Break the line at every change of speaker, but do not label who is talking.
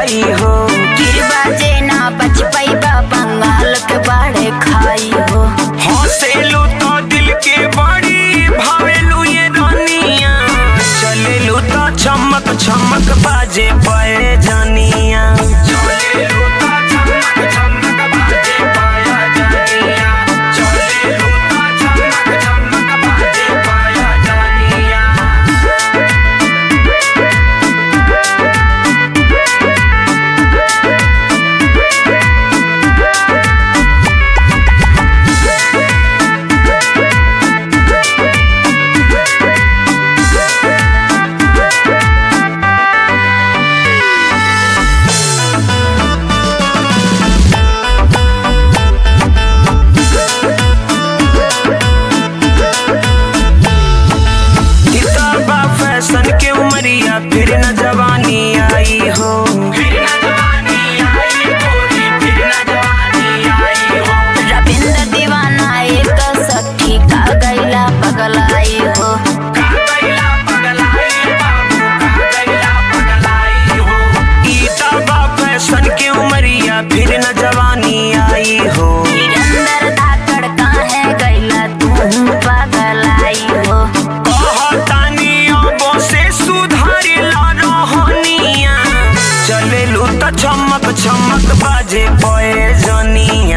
जाई हो
गिर बाजे ना बच पैबा बंगाल के बाड़े खाई हो
हंसेलू तो दिल के बड़ी भावेलू ये रानिया चलेलू तो चमक चमक बाजे पाए जानिया चलेलू तो चमक चमक बाजे पाया जानिया चलेलू तो चमक चमक बाजे पाया जानिया किताबा फैशन के उमरिया फिर न जवानी आई हो फिर न जवानी आई गोरी फिर न जवानी आई हो
रविंद्र दीवाना एक सखी का गैला पगलाई हो
का गैला पगलाई बाबू का गैला पगलाई हो किताबा फैशन के उमरिया फिर न जवानी आई हो
निरंदर धाकड़ काहे गैला तू पगलाई हो
कहतानी अबो से सुधारिला रहनिया चलेलू त चमक चमक बाजे पए जनिया